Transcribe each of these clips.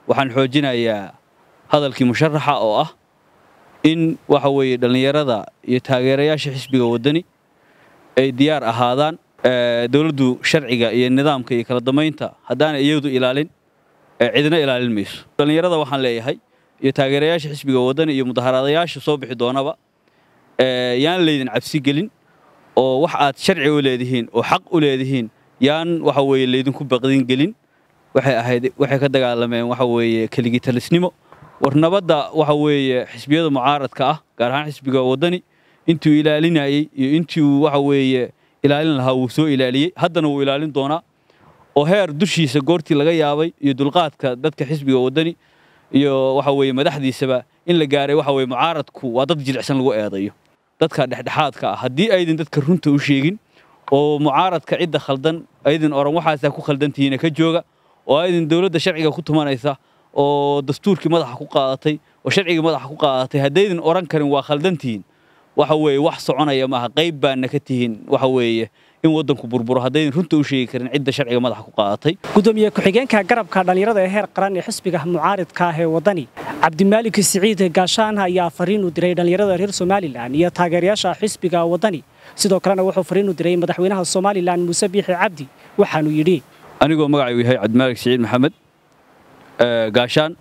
waxaan xoojinayaa hadalkii musharaxa oo ah in waxa weeye dhallinyarada iyo taageerayaasha xisbiga waddani ay diyaar ahaadaan dowladdu sharciga iyo nidaamka iyo kala damaynta haddaanay iyadu ilaalin cidina ilaalin mayso dhallinyarada waxaan leeyahay iyo taageerayaasha xisbiga waddani iyo mudaharaadayaasha soo bixi doonaba yaan laydin cabsi gelin oo wax aad sharci u leedihiin oo xaq u leedihiin yaan waxa weeye laydinku baqdin gelin waxay ahayd waxay ka dagaalameen waxa weeye keligii talisnimo war nabadda waxa weeye xisbiyada mucaaradka ah gaar ahaan xisbiga waddani intuu ilaalinayey iyo intuu waxa weeye ilaalin lahaa wuu soo ilaaliyey haddana wuu ilaalin doonaa oo heer dushiisa goortii laga yaabay iyo dulqaadka dadka xisbiga waddani iyo waxa weeye madaxdiisaba in la gaaray waxa weeye mucaaradku waa dad jilicsan lagu eedayo dadka dhexdhexaadka ah haddii aydin dadka runta u sheegin oo mucaaradka cidda khaldan aydin oran waxaasaa ku khaldantihiina ka jooga oo aydin dowladda sharciga ku tumanaysa oo dastuurkii madaxa ku qaadatay oo sharcigii madaxa ku qaadatay haddaydin oran karin waa khaldantihiin waxa weeye wax soconaya maaha qayb baana ka tihiin waxa weeye in waddanku burburo haddaydin runta u sheegi karin cidda sharciga madaxa ku qaadatay gudoomiye ku-xigeenka garabka dhallinyarada ee heer qaran ee xisbiga mucaaridka ah ee waddani cabdimaalik siciid gaashaan ayaa fariin u diray dhallinyarada reer somalilan iyo taageerayaasha xisbiga waddani sidoo kalena wuxuu fariin u diray madaxweynaha somalilan muuse biixi cabdi waxaanu yidhi anigoo magacaygu yahay cabdimaalik siciid maxamed gaashaan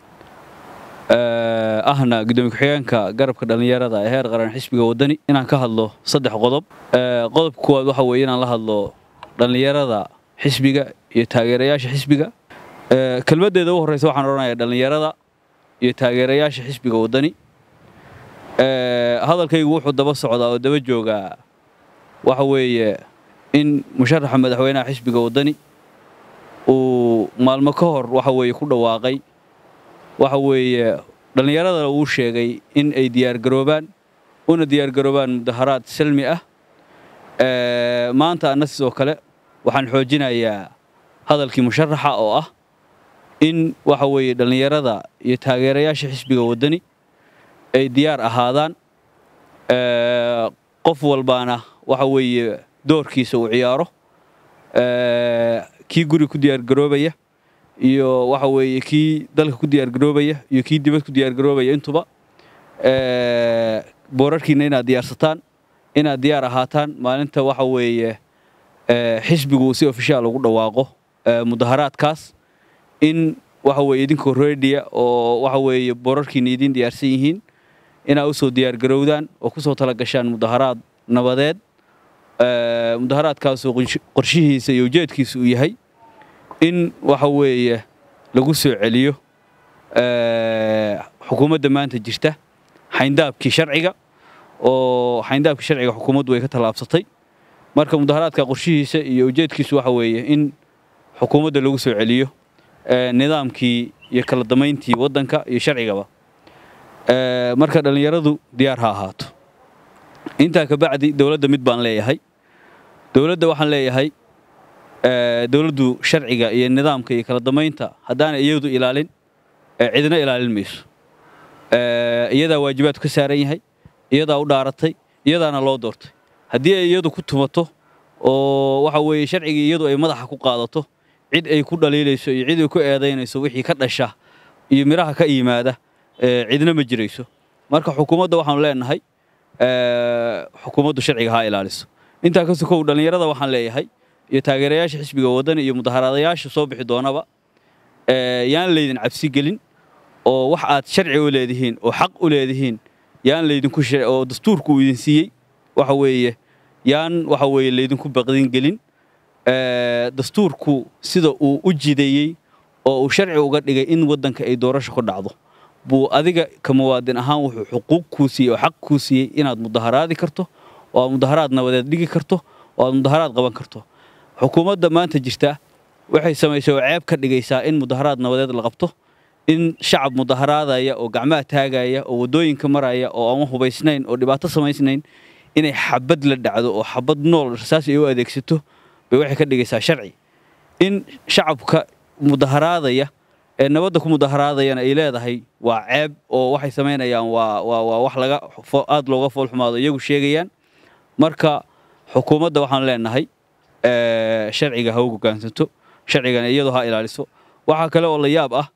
ahna gudoomiye ku-xigeenka garabka dhallinyarada ee heer qaran xisbiga waddani inaan ka hadlo saddex qodob qodobka kuwaad waxa weeye inaan la hadlo dhallinyarada xisbiga iyo taageerayaasha xisbiga kelmaddeeda u horreysa waxaan odhanayaa dhallinyarada iyo taageerayaasha xisbiga waddani hadalkaygu wuxuu daba socdaa oo daba joogaa waxa weeye in musharaxa madaxweynaha xisbiga waddani uu maalmo ka hor waxa weeye ku dhawaaqay waxa weeye dhallinyaradana uu sheegay in ay diyaargaroobaan una diyaargaroobaan mudaharaad salmi ah maanta anna sidoo kale waxaan xoojinayaa hadalkii musharaxa oo ah in waxa weeye dhallinyarada iyo taageerayaasha xisbiga waddani ay diyaar ahaadaan qof walbaana waxa weeye doorkiisa uu ciyaaro kii guri ku diyaargaroobaya iyo waxa weeye kii dalka ku diyaargaroobaya iyo kii dibad ku diyaargaroobaya intuba boorarkiina inaad diyaarsataan inaad diyaar ahaataan maalinta waxa weeye xisbigu si ofishaal ugu dhawaaqo mudaharaadkaas in waxa weeye idinkoo reediya oo waxa weeye boorarkiina idiin diyaarsan yihiin inaad usoo diyaargarowdaan oo kusoo tala gashaan mudaharaad nabadeed mudaharaadkaasoo qorshihiisa iyo ujeedkiisa uu yahay in waxa weeye lagu soo celiyo xukuumadda maanta jirta xayndaabkii sharciga oo xayndaabkii sharciga xukuumaddu way ka tallaabsatay marka mudaharaadka qorshihiisa iyo ujeedkiisu waxa weeye in xukuumadda lagu soo celiyo nidaamkii iyo kala damayntii waddanka iyo sharcigaba marka dhallinyaradu diyaar ha ahaato intaa kabacdi dowladda mid baan leeyahay dowladda waxaan leeyahay dowladdu sharciga iyo nidaamka iyo kala damaynta haddaanay iyadu ilaalin cidina ilaalin mayso iyadaa waajibaadku ka saaran yahay iyadaa u dhaaratay iyadaana loo doortay haddii ay iyadu ku tumato oo waxa weeye sharcigii iyadu ay madaxa ku qaadato cid ay ku dhaliilayso iyo cid ay ku eedaynayso wixii ka dhasha iyo midhaha ka yimaada cidna ma jirayso marka xukuumadda waxaanu leenahay xukuumaddu sharciga ha ilaaliso intaa ka sokow dhallinyarada waxaan leeyahay iyo taageerayaasha xisbiga waddani iyo mudaharaadayaasha soo bixi doonaba yaan laydin cabsi gelin oo wax aad sharci u leedihiin oo xaq u leedihiin yaan laydinku oo dastuurku uu idin siiyey waxa weeye yaan waxa weeye laydinku baqdin gelin dastuurku sida uu u jideeyey oo uu sharci uga dhigay in waddanka ay doorasho ku dhacdo buu adiga ka muwaadin ahaan wuxuu xuquuq kuu siiyey oo xaq kuu siiyey inaad mudaharaadi karto oo aad mudaharaad nabadeed dhigi karto oo aad mudaharaad qaban karto xukuumadda maanta jirta waxay samaysay oo ceeb ka dhigaysaa in mudaharaad nabadeed la qabto in shacab mudaharaadaya oo gacmaha taagaya oo waddooyinka maraya oo aan hubaysnayn oo dhibaato samaysnayn inay xabad la dhacdo oo xabad nool rasaas ay u adeegsato bay waxay ka dhigaysaa sharci in shacabka mudaharaadaya ee nabadda ku mudaharaadayana ay leedahay waa ceeb oo waxay samaynayaan waa waa waa wax laga aad looga foolxumaado iyagu sheegayaan marka xukuumadda waxaan leenahay sharciga ha u hoggaansanto sharcigana iyadu ha ilaaliso waxaa kale oo la yaab ah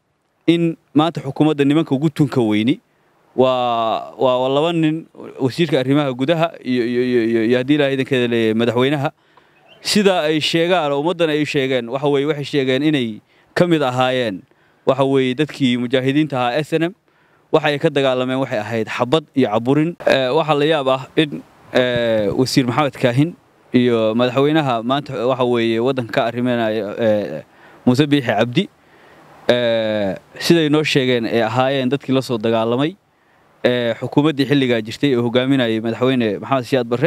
in maanta xukuumadda nimanka ugu tunka weyni waa waa laba nin wasiirka arrimaha gudaha iyo iyo iyo haddii ilahay idankeeda leeyahay madaxweynaha sida ay sheegaan oo ummaddan ay sheegeen waxa weeye waxay sheegeen inay ka mid ahaayeen waxa weeye dadkii mujaahidiinta ahaa s n m waxa ay ka dagaalameen waxay ahayd xabad iyo caburin waxaa la yaab ah in wasiir maxamed kaahin iyo madaxweynaha maanta waxa weeye waddanka ka arriminaya muuse biixi cabdi siday noo sheegeen ay ahaayeen dadkii la soo dagaalamay xukuumaddii xilligaa jirtay ee hogaaminayay madaxweyne maxamed siyaad barre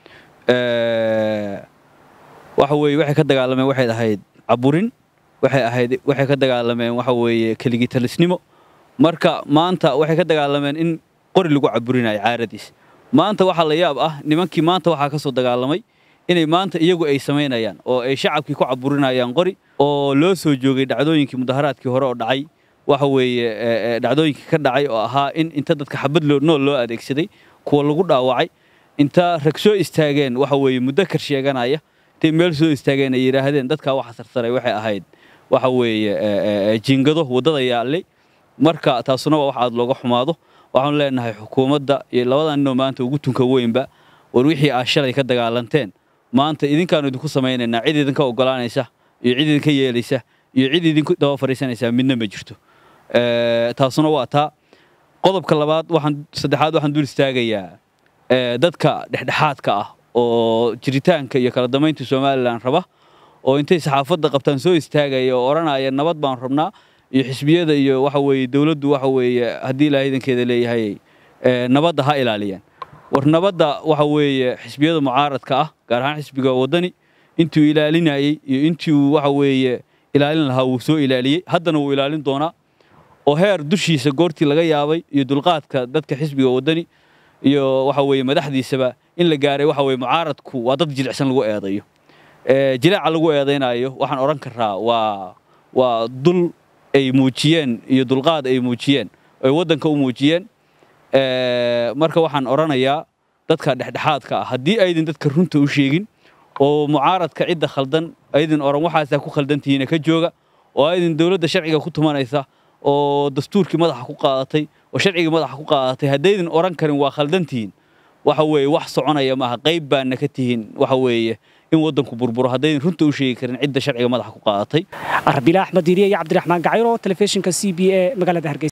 waxa weeye waxay ka dagaalameen waxay ahayd caburin waxay ahayd waxay ka dagaalameen waxa weeye keligitalisnimo marka maanta waxay ka dagaalameen in qori lagu caburinayo caaradiis maanta waxaa la yaab ah nimankii maanta waxaa ka soo dagaalamay inay maanta iyagu ay samaynayaan oo ay shacabkii ku caburinayaan qori oo loo soo joogay dhacdooyinkii mudaharaadkii hore oo dhacay waxa weeye dhacdooyinkii ka dhacay oo ahaa in inta dadka xabad nool loo adeegsaday kuwa lagu dhaawacay inta rag soo istaageen waxa weeye muddo kar sheeganaya intay meel soo istaageen ay yidhaahdeen dadkaa waxa sarsaray waxay ahayd waxa weeye jiingado waddada yaallay marka taasuna waa wax aad looga xumaado waxaanu leenahay xukuumadda iyo labadan ninoo maanta ugu tunka weynba war wixii aad shalay ka dagaalanteen maanta idinkaanu idinku samaynaynaa cid idinka ogolaanaysa iyo cid idinka yeelaysa iyo cid idinku daba fadhiisanaysaa midna ma jirto taasuna waa taa qodobka labaad waxaan saddexaad waxaan dul istaagayaa dadka dhexdhexaadka ah oo jiritaanka iyo kala damaynta somalilan raba oo intay saxaafadda qabtaan soo istaagaya oo odhanaya nabad baan rabnaa iyo xisbiyada iyo waxa weeye dowladdu waxa weeye haddii ilaahay idankeeda leeyahay nabadda ha ilaaliyaan war nabadda waxa weeye xisbiyada mucaaradka ah gaar ahaan xisbiga waddani intuu ilaalinayey iyo intuu waxa weeye ilaalin lahaa wuu soo ilaaliyey haddana wuu ilaalin doonaa oo heer dushiisa goortii laga yaabay iyo dulqaadka dadka xisbiga waddani iyo waxa weeye madaxdiisaba in la gaaray waxa weeye mucaaradku waa dad jilicsan lagu eedayo jilaaca lagu eedaynayo waxaan odhan karaa waa waa dul ay muujiyeen iyo dulqaad ay muujiyeen ay waddanka u muujiyeen marka waxaan odhanayaa dadka dhexdhexaadka ah haddii aydin dadka runta u sheegin oo mucaaradka cidda khaldan aydin odhan waxaasaa ku khaldantihiina ka jooga oo aydin dowladda sharciga ku tumanaysa oo dastuurkii madaxa ku qaadatay oo sharcigii madaxa ku qaadatay haddaydin odhan karin waa khaldantihiin waxa weeye wax soconaya maaha qayb baana ka tihiin waxa weeye in waddanku burburo haddaydin runta u sheegi karin cidda sharciga madaxa ku qaadatay arbila axmed diiriye iyo cabdiraxmaan gacayro telefishinka c b e magaalada hargeysa